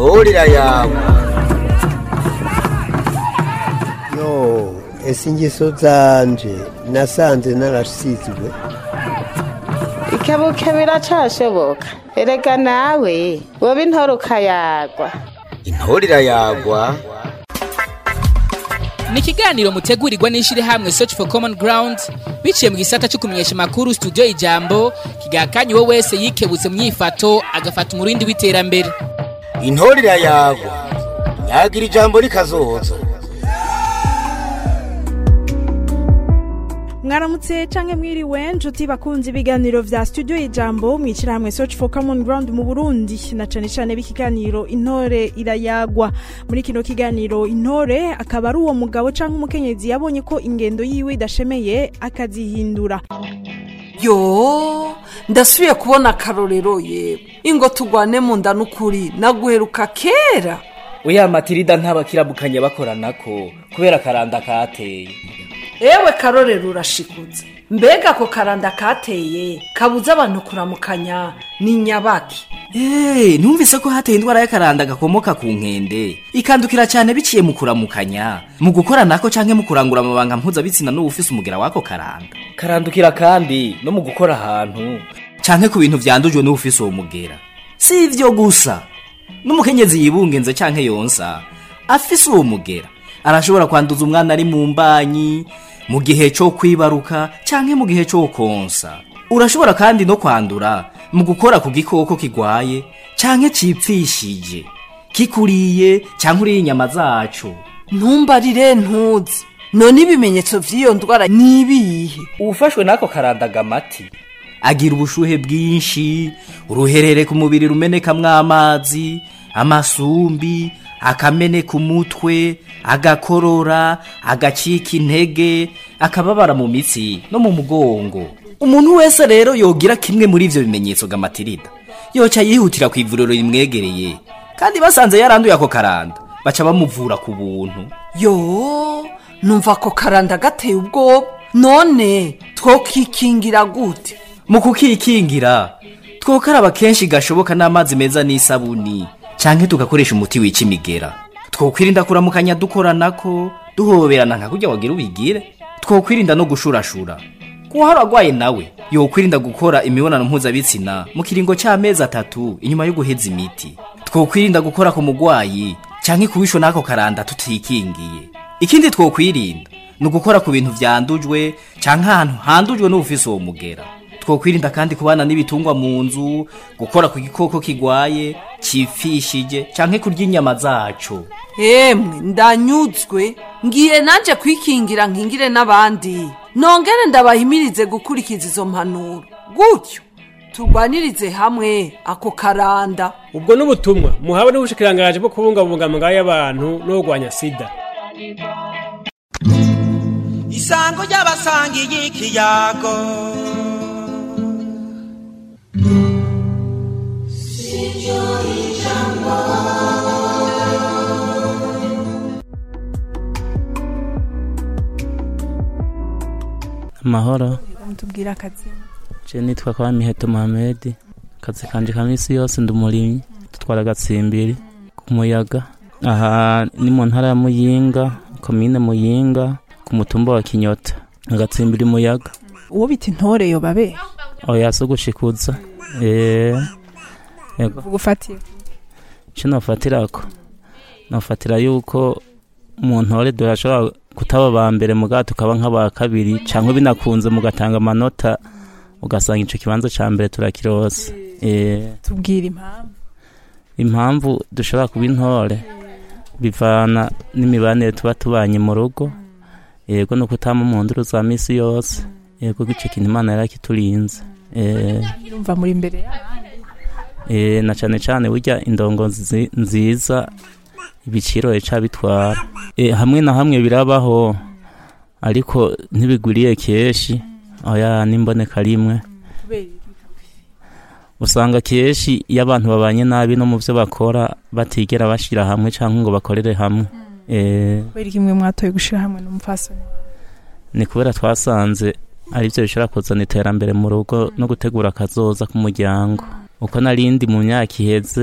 intorera yawe yo ese ingeso zanje nasanze narasizwe ikebuke biracashoboka erega nawe woba intore ukayagwa intorera yagwa ni ikiganiro mutegurirwa n'ishyirahamwe search for common ground biciye mu gisata cyo kumenyesha amakuru studio ijambo kigakanye uwo wese yikebutse mu myifato agafata umurindi w'iterambere intorera yagwa nyagira ijambo rikazoza mwaramutse canke mwiriwe nshuti bakunze ibiganiro vya studio ijambo mwicirahamwe search for common ground mu burundi na cane cane b'ikiganiro intore irayagwa muri kino kiganiro intore akaba ari uwo mugabo canke umukenyezi yabonye ko ingendo yiwe idashemeye akazihindura yo ndasubiye kubona akarorero yewe ingo tugwane mu nda n'ukuri naguheruka kera oya matirida ntabakirabukanye bakoranako kubera akaranda kateye ewe karorero urashikutse mbega ako karanda kateye kabuza abantu kuramukanya ni nyabaki Hey, numvise ko hateye indwara y'akaranda gakomoka ku nkende ikandukira cyane biciye mu kuramukanya mu gukora nako canke mu kurangura amabanga mpuzabitsina n'uwufise umugera wako karanda karandukira kandi no mu gukora ahantu canke ku bintu vyandujwe n'uwufise uwo mugera si ivyo gusa n'umukenyezi yibungenze canke yonsa afise uwo mugera arashobora kwanduza umwana ari mu mbanyi mu gihe cyo kwibaruka canke mu gihe cyo konsa urashobora kandi no kwandura mu gukora ku gikoko kigwaye canke cipfishije kikuriye canke uriye inyama zaco ntumbarire ntuzi none ibimenyetso vy'iyo ndwara ni ibihe uwufashwe n'ako karandaga amati agira ubushuhe bwinshi uruherere ku mubiri rumenekamwo amazi amasumbi akameneka umutwe agakorora agacika intege akababara mu mitsi no mu mugongo umuntu wese rero yogira kimwe muri ivyo bimenyetso gamatirida yoca yihutira ku ivuriro rimwegereye kandi basanze yaranduye ako karanda baca bamuvura ku buntu yo numva ako karanda gateye ubwoba none twokikingira gute mu kukikingira twokaraba kenshi gashoboka n'amazi meza n'isabuni canke tugakoresha umuti wica imigera twokwirinda kuramukanya dukoranako duhoberana nka kurya wagira ubigire twokwirinda no gushurashura kuhari agwaye nawe yokwirinda gukora imibonano mpuzabitsina mu kiringo c'amezi atatu inyuma yo guheza imiti twokwirinda gukora ku mugwayi canke kubishwa n'ako karanda tutikingiye ikindi twokwirinda ni ugukora ku bintu vyandujwe canke ahantu handujwe n'ubufise uwo mugera twokwirinda kandi kubana n'ibitungwa mu nzu gukora ku gikoko kigwaye cipfishije canke kurya inyama zaco emwe ndanyuzwe ngiye nanje kwikingira nkingire n'abandi nongere ndabahimirize gukurikiza izo mpanuro gutyo turwanirize hamwe ako karanda ubwo n'ubutumwa muhawe n'ubushikirangaje bwo kubungabunga amagara y'abantu no kurwanya sida isango ry'abasangiye ikiyago amahoro mutubwira akazi je nitwa kwa miheto mohamedi akazi kanje ka misi yose ndi umurimyi dutwara agatsimbiri ku muyaga aha ni mu ntara ya muyinga komine muyinga ku mutumba wa kinyota agatsimbiri muyaga uwo bita intore yo babe oya so gushikuza eh yego gufatiye ico nofatirako nofatira yuko mu ntore durashobora kutaba ba mbere mugabo tukaba nk'aba kabiri cyangwa binakunze mugatanga amanota ugasanga icyo kibanza cya mbere turakirose tubwira impamvu impamvu dushobora kuba intore bivana n'imibanire tuba tubanye mu rugo yego no kutama mu nduru za minsi yose yego icyo kintu imana yarakiturinze urumva muri imbere na cyane cyane burya indongo nziza ibiciro bica bitwara hamwe na hamwe birabaho ariko ntibigwiriye kenshi oya n'imboneka rimwe usanga kenshi iyo abantu babanye nabi no mu byo bakora batigera bashyira hamwe cyangwa ngo bakorere hamwe kubera kimwe mwatoye gushyira hamwe n'umupfasoni ni kubera twasanze ari byo bishobora kuzana iterambere mu rugo no gutegura akazoza k'umuryango uko narindi mu myaka iheze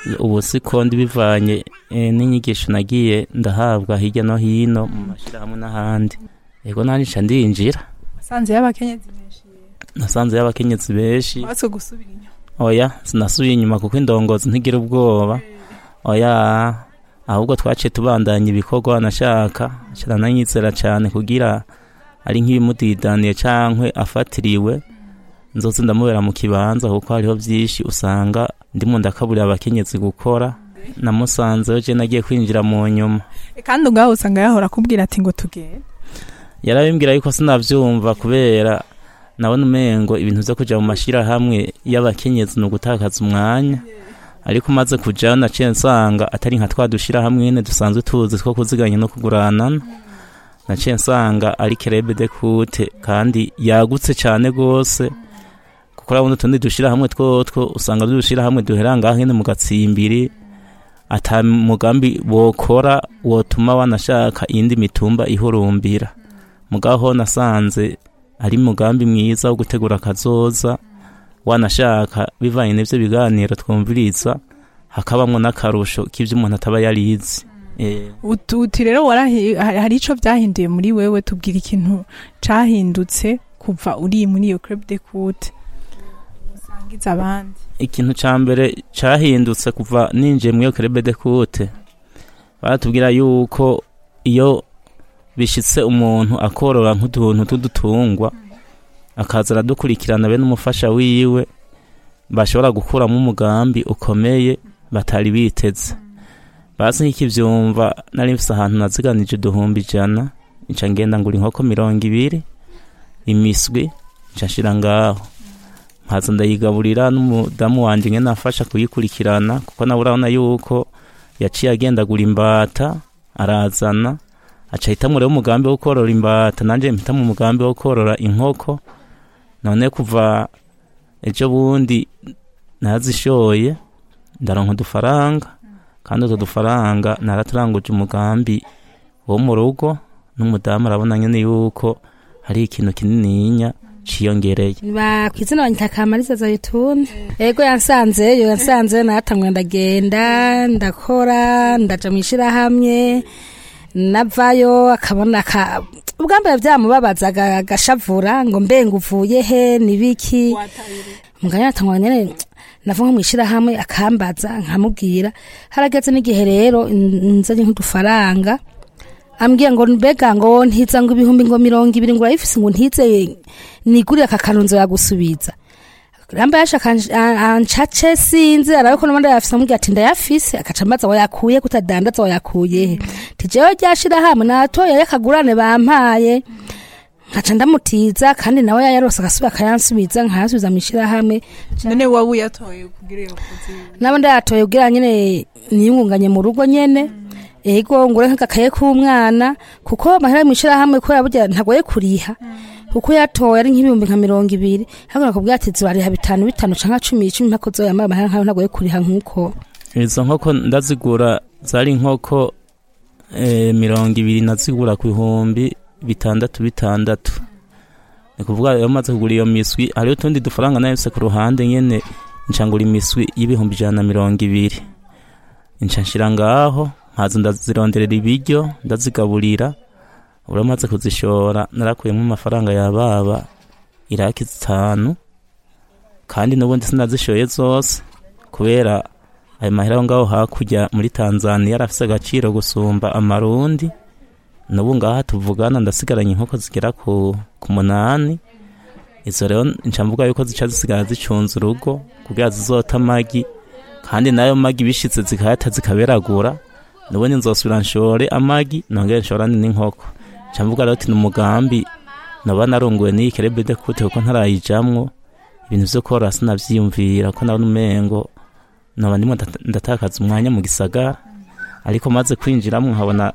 ubu siko ndi bivanye eh, n'inyigisho nagiye ndahabwa hirya no hino mu mashyirahamwe n'ahandi yego nanjye nca ndinjira sanze y'abakenyezi benshi nasanze y'abakenyezi benshi batse gusubira inyuma oya sinasubiye inyuma kuko indongozi ntigira ubwoba oya ahubwo twaciye tubandanya ibikorwa nashaka kirananyizera cyane kugira ari nk'ibimudidaniye cyangwa afatiriwe nzoze ndamubera mu kibanza kuko hariho byinshi usanga ndimo ndakaburira abakenyezi gukora namusanzeyo je nagiye kwinjira mu nyuma kandi ngaho usanga yahora akubwira ati ngo tugende yarabimbwira yuko sinavyumva kubera nabona umengo ibintu vyo kuja mu mashirahamwe y'abakenyezi ni ugutakaza umwanya ariko umaze kujayo naciye nsanga atari nka twa dushirahamwe nyene dusanzwe tuzi two kuziganya no kuguranana naciye nsanga ari kerebe de kute kandi yagutse cane gose kuko urabona utundi dushirahamwe twotwo usanga dushirahamwe duhera ngaho nyene mu gatsimbiri ata mugambi wokora wotuma wanashaka iyindi mitumba ihurumbira mugaho nasanze ari mugambi mwiza wo gutegura akazoza wanashaka bivanye n'ivyo biganiro twumviriza hakabamwo n'akarusho k'ivyo umuntu ataba yarizi Eh, Utu- uti rero warahi- ha- hari ico vyahinduye muri wewe tubwira ikintu cahindutse kuva uri muri iyo club de coute usangiza abandi ikintu ca mbere cahindutse kuva ninjiye muri iyo kerebe de kute baratubwira yuko iyo bishitse umuntu akorora nk'utuntu tw'udutungwa akaza aradukurikirana be n'umufasha wiwe bashobora gukuramo umugambi ukomeye batari biteze bazi nk'ikivyumva nari mfise ahantu naziganije uduhumbi ijana nca ngenda ngura inkoko mirongo ibiri imiswi nca nshira ngaho nkaza ndayigaburira n'umudamu wanje ngene afasha kuyikurikirana kuko nawe urabona yuko yaciye agendagura imbata arazana aca hitamwo rero umugambi wo korora imbata nanje mpitamo umugambi wo korora inkoko none kuva ejo bundi nazishoye ndaronka udufaranga kandi utwo dufaranga naraturanguje umugambi wo mu rugo n'umudamu arabona nyene yuko hari ikintu kinininya ciyongereye ba ku izina banyita kamariza zayituni ego yansanzeyo yansanzeyo natamwe ndagenda ndakora ndaja mu ishirahamwe navayo akabona ka ubwa mbere byamubabazaga agashavura ngo mbe ngo uvuye he nibiki muganya natangwa nyene navuga mu ishirahamwe akambaza nkamubwira harageze n'igihe rero nzanye nk'udufaranga ambwiye ngo mbega ngo ntiza ngo ibihumbi ngo mirongo ibiri ngo urayifise ngo ntize nigurire aka kantu yagusubiza ramba yashaka ancace sinzi arabe ko n'abandi yafise amubwira ati ndayafise akaca ambaza wayakuye kutadandaza wayakuye he tijewe ryashira hamwe natoye yakagurane bampaye nkaca ndamutiza kandi nawe yayarose agasubira akayansubiza nkayasubiza mu ishirahamwe none wowe uyatoye kugira iyo kozi nabo ndayatoye kugira nyene niyungunganye mu rugo nyene ego ngure nk'agakaye k'umwana kuko amahera mu ishirahamwe kubera burya ntagoye kuriha kuko yatoye ari nk'ibihumbi nka mirongo ibiri ahubwo nakubwira ati zurariha bitanu bitanu canke cumi icumi mpaka uzoyamara amahera nkayo ntagoye kuriha nk'uko izo nkoko ndazigura zari inkoko eh, mirongo ibiri nazigura ku bihumbi bitandatu bitandatu ni kuvuga iyo maze kugura iyo miswi hariho utundi dufaranga nayose ku ruhande nyene ncangura imiswi y'ibihumbi ijana na mirongo ibiri nca nshira ngaho nkaza ndazironderera ibiryo ndazigaburira uramaze kuzishora narakuyemo amafaranga ya baba iraki zitanu kandi n'ubundi sinazishoye zose kubera ayo mahera aho ngaho hakurya muri tanzania yarafise agaciro gusumba amarundi n'ubu ngaha tuvugana ndasigaranye inkoko zigera ku, ku munani izo rero nca mvuga yuko zica zisigara zicunze urugo kugira zizota amagi kandi nayo magi bishitse zikayata zikaberagura nubundi nzosubira nshore amagi nongere nshorane n'inkoko nca mvuga rero ati ni umugambi noba narunguwe n'iyi kerebede kute kuko ntarayijamwo ibintu vyo korora sinavyiyumvira ko nabona umengo noba ndimo ndata- ndatakaza umwanya mu gisagara ariko maze kwinjiramwo nkabona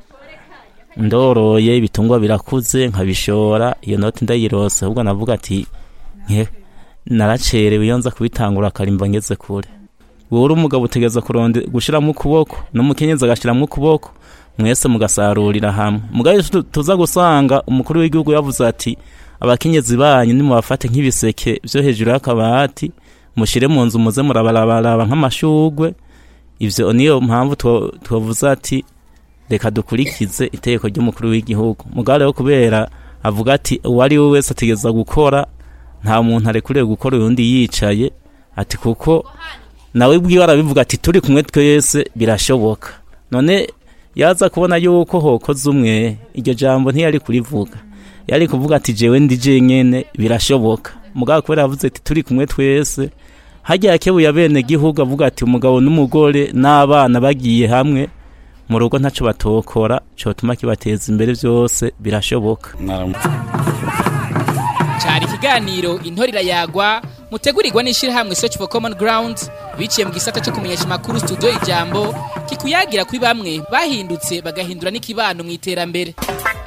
ndoroye ibitungwa birakuze nkabishora iyo noti ndayirose ahubwo navuga ati nke naracerewe iyo nza kubitangura akarimba ngeze kure wowe uri umugabo utegereza kuronde gushiramo ukuboko n'umukenyezi agashiramo ukuboko mwese mugasarurira hamwe mugabe tu- tuza gusanga umukuru w'igihugu yavuze ati abakenyezi banyu nimubafate nk'ibiseke vyo hejuru y'akabati mushire mu nzu muze murabarabaraba nk'amashugwe ivyo niyo mpamvu two- twavuze ati reka dukurikize itegeko ry'umukuru w'igihugu mugabo rero kubera avuga ati uwo ari we wese ategereza gukora nta muntu arekuriwe gukora uyundi yicaye ati kuko nawe bwiwe arabivuga ati turi kumwe twese birashoboka none yaza kubona yuko hokoze umwe iryo jambo ntiyari kurivuga yari kuvuga ati jewe ndi jenyene birashoboka mugabo kubera yavuze ati turi kumwe twese hajya yakebuye abene gihugu avuga ati umugabo n'umugore n'abana bagiye hamwe mu rugo ntaco batokora cotuma kibateza imbere vyose birashoboka cari ikiganiro intore irayagwa mutegurirwa n'ishirahamwe search for common ground biciye mu gisata cyo kumenyesha amakuru studio ijambo kikuyagira kuri bamwe bahindutse bagahindura n'ikibano mu iterambere